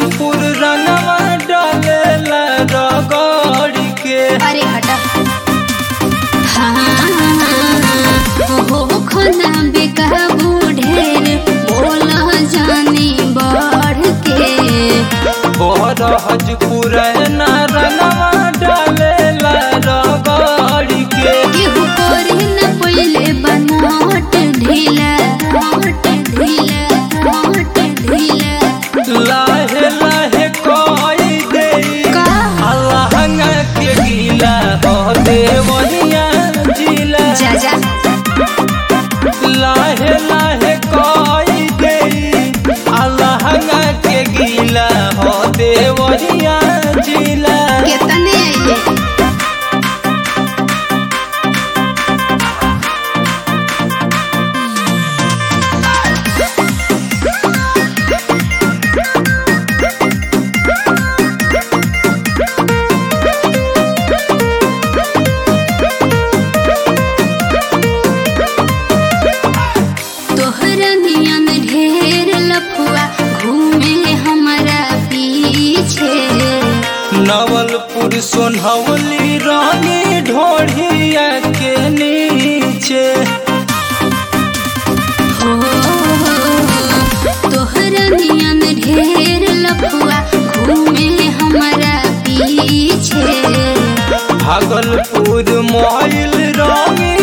नवलपुर रंगवा डालेला रगड़ के अरे हटा हाँ हो खना बेकाबू ढेर बोला जानी बढ़ के बरहजपुर ना रंगवा डालेला रगड़ के केहू करे न पहिले बनावट ढीला बनावट ढीला बनावट ढीला लाहे लाहे कोई दे का? अलहंगा के गीला हो देवनिया जिला जा जा लाहे लाहे कोई दे अलहंगा के गीला हो देवनिया जिला केतने आइले तोहरा नियन ढेर लफुआ घूमे हमारा पीछे नवलपुर सोनहवली रानी ढोढ़िया के नीचे हो तोहरा नियन ढेर लफुआ घूमे हमारा पीछे भागलपुर मोइल रानी